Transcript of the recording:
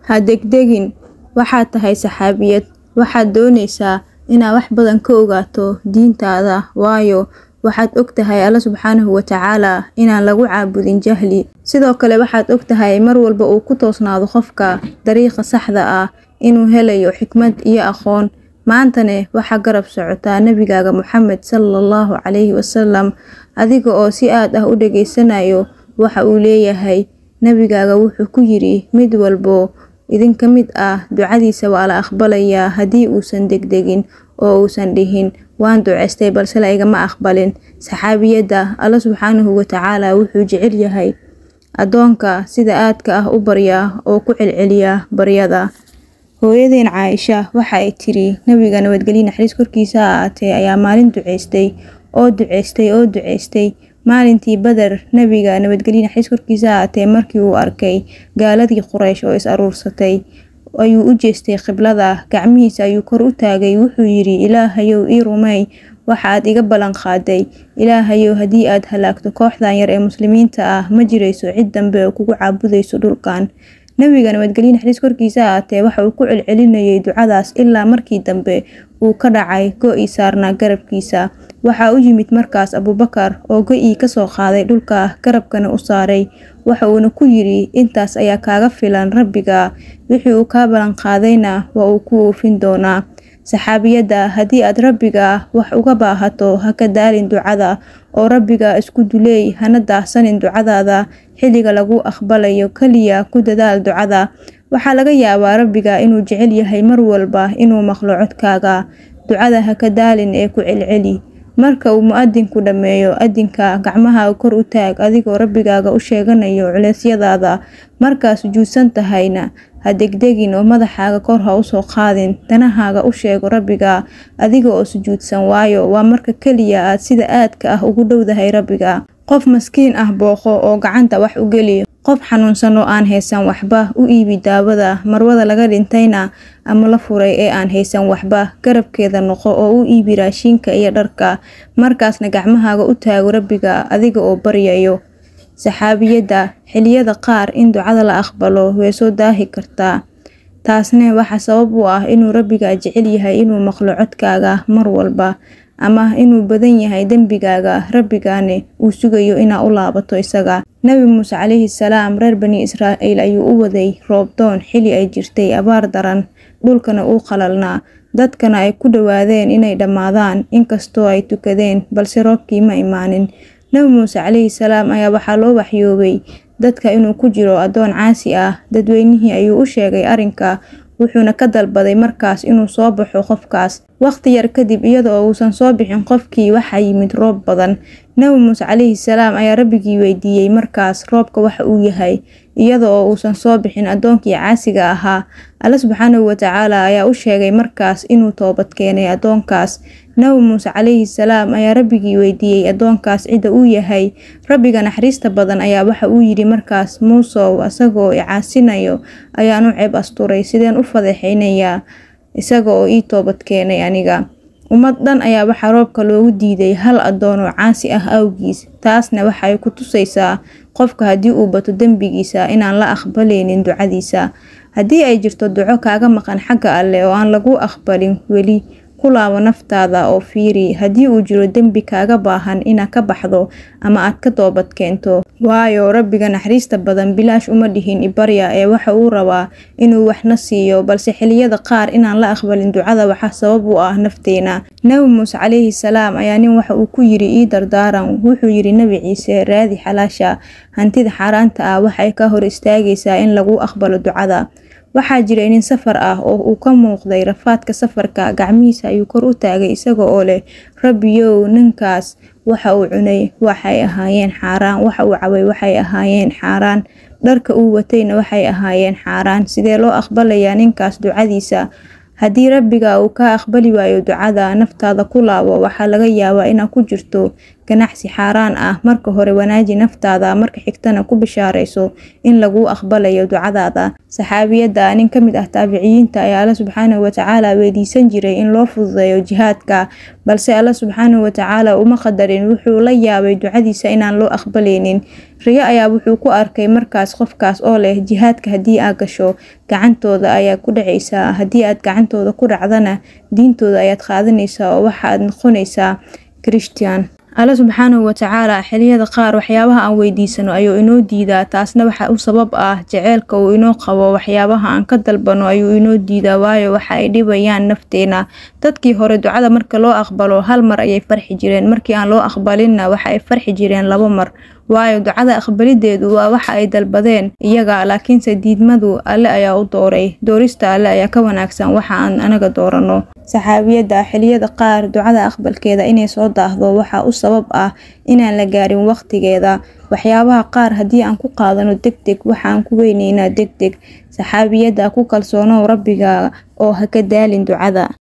ha degdegin waxaad tahay saxaabiyad waxaad doonaysaa inaad wax badan ka ogaato diintaada waayo waxaad og tahay alla subxaanahu watacaala inaan lagu caabudin jahli sidoo kale waxaad og tahay mar walba uu ku toosnaado qofka dariiqa saxda ah inuu helayo xikmad iyo aqoon maantane waxaa garab socotaa nebigaaga moxamed sala allahu calayhi wasalam adiga oo si aad ah u dhageysanayo waxa uu leeyahay nebigaaga wuxuu ku yidhi mid walbo idinka mid ah ducadiisa waa la aqbalayaa haddii uusan degdegin oo uusan dhihin waan duceystay balse la igama aqbalin saxaabiyadda alla subxaanahu watacaala wuxuu jecel yahay addoonka sida aadka ah u barya oo ku celceliya baryada hooyadeen caaisha waxa ay tiri nebiga nabadgelye naxariis korkiisa ha aatee ayaa maalin duceystay oo duceystay oo duceystay maalintii bader nebiga nabadgelye naxariis korkiisa ha aatee markii uu arkay gaaladii quraysh oo is aruursatay ayuu u jeestay qiblada gacmihiisa ayuu kor u taagay wuxuu yidhi ilaahayow ii rumey waxaad iga ballan qaaday ilaahayow haddii aad halaagto kooxdan yar ee muslimiinta ah ma jirayso cid dambe oo kugu caabudayso dhulkan nebiga nabadgelye naxariis korkiisa aatee waxa uu ku celcelinayay ducadaas ilaa markii dambe uu ka dhacay go-ii saarnaa garabkiisa waxaa u yimid markaas abuubakar oo go-ii kasoo qaaday dhulka garabkana u saaray waxa uuna ku yidhi intaas ayaa kaaga filan rabbiga wixii uu kaa ballan qaadayna waa uu ku oofin doonaa saxaabiyadda haddii aad rabbiga wax uga baahato ha ka daalin ducada oo rabbiga isku duleey hana daahsanin ducadaada xilliga lagu aqbalayo keliya ku dadaal ducada waxaa laga yaabaa rabbiga inuu jecel yahay mar walba inuu maqlo codkaaga ducada ha ka daalin ee ku celceli marka uu mu-adinku dhammeeyo adinka gacmaha kor u taag adigoo rabbigaaga u sheeganayo culeysyadaada markaa sujuudsan tahayna ha degdegin oo madaxaaga kor ha usoo qaadin danahaaga u sheego rabbiga adiga oo sujuudsan waayo waa marka keliya aad sida aadka ah ugu dhowdahay rabbiga qof maskiin ah booqo oo gacanta wax u geli qof xanuunsan oo aan haysan waxba u iibi daawada marwada laga dhintayna ama la furay ee aan haysan waxba garabkeeda noqo oo u iibi raashiinka iyo dharka markaasna gacmahaaga u taago rabbiga adiga oo baryayo saxaabiyadda xiliyada qaar in ducada la aqbalo way soo daahi kartaa taasne waxaa sabab u ah inuu rabbiga jecel yahay inuu maqlo codkaaga mar walba ama inuu badan yahay dembigaaga rabbigaane uu sugayo inaa u laabato isaga nebi muuse calayhi salaam reer bani israa'iil ayuu u waday roobdoon xili ay jirtay abaar daran dhulkana uu qalalnaa dadkana ay ku dhowaadeen inay dhammaadaan inkastoo ay tukadeen balse roobkii ma imaanin nebi muuse calayhi salaam ayaa waxaa loo waxyoobay dadka inuu ku jiro addoon caasi ah dadweynihii ayuu u sheegay arrinka wuxuuna ka dalbaday markaas inuu soo baxo qofkaas waqti yar kadib iyada oo uusan soo bixin qofkii waxaa yimid roob badan nebi muuse calayhi salaam ayaa rabbigii weydiiyey markaas roobka waxa uu yahay iyada oo uusan soo bixin addoonkii caasiga ahaa alle subxaanahu watacaala ayaa u sheegay markaas inuu toobad keenay addoonkaas nebi muuse calayhi salaam ayaa rabbigii weydiiyey addoonkaas cidda uu yahay rabbiga naxariista badan ayaa waxa uu yidhi markaas muusow isagoo i caasinayo ayaan u ceeb asturay sideen u fadeexaynayaa isaga oo ii toobad keenay aniga ummad dhan ayaa waxaa roobka loogu diiday hal addoon oo caasi ah awgiis taasna waxay ku tusaysaa qofka haddii uu bato dembigiisa inaan la aqbaleynin ducadiisa haddii ay jirto duco kaaga maqan xagga alleh oo aan lagu aqbalin weli ku laabo naftaada oo fiiri haddii uu jiro dembi kaaga baahan inaad ka baxdo ama aad ka toobad keento waayo rabbiga naxariista badan bilaash uma dhihin ibarya ee waxa uu rabaa inuu waxna siiyo balse xiliyada qaar inaan la aqbalin ducada waxaa sabab u ah nafteena nebi muuse calayhi salaam ayaa nin waxa uu ku yiri ii dardaaran wuxuu yidhi nebi ciise raadi xalaasha hantida xaaraanta ah waxay ka hor istaagaysaa in lagu aqbalo ducada waxaa jiray nin safar ah oo uu ka muuqday rafaadka safarka gacmihiisa ayuu kor u taagay isaga oo leh rabbiyow ninkaas waxa uu cunay waxay ahaayeen xaaraan waxa uu cabay waxay ahaayeen xaaraan dharka uu watayna waxay ahaayeen xaaraan sidee loo aqbalayaa ninkaas ducadiisa haddii rabbiga uu ka aqbali waayo ducada naftaada ku laabo waxaa laga yaabaa inaad ku jirto ganacsi xaaraan ah marka hore wanaaji naftaada marka xigtana ku bishaarayso in laguu aqbalayo ducadaada saxaabiyadda nin ka mid ah taabiciyiinta ayaa alla subxaanahu watacaala weydiisan jiray in loo fududeeyo jihaadka balse alla subxaanahu watacaala uma qadarin wuxuu la yaabay ducadiisa inaan loo aqbalaynin riyo ayaa wuxuu ku arkay markaas qofkaas oo leh jihaadka haddii aad gasho gacantooda ayaa ku dhacaysaa haddii aad gacantooda ku dhacdana diintooda ayaad qaadanaysaa oo waxaad noqonaysaa christian alla subxaanahu watacaala xiliyada qaar waxyaabaha aan weydiisano ayuu inoo diidaa taasna waxa u sabab ah jaceylka uu inoo qabo waxyaabaha aan ka dalbano ayuu inoo diidaa waayo waxa ay dhibayaan nafteena dadkii hore ducada marka loo aqbalo hal mar ayay farxi jireen markii aan loo aqbalinna waxa ay farxi jireen laba mar waayo ducada aqbalideedu waa waxa ay dalbadeen iyaga laakiinse diidmadu alle ayaa u dooray doorista alle ayaa ka wanaagsan waxa aan anaga doorano saxaabiyadda xiliyada qaar ducada aqbalkeeda inay soo daahdo waxaa u sabab ah inaan la gaarin waqtigeeda waxyaabaha qaar haddii aan ku qaadano deg deg waxaan ku weyneynaa deg deg saxaabiyadda ku kalsoonow rabbiga oo ha ka daalin ducada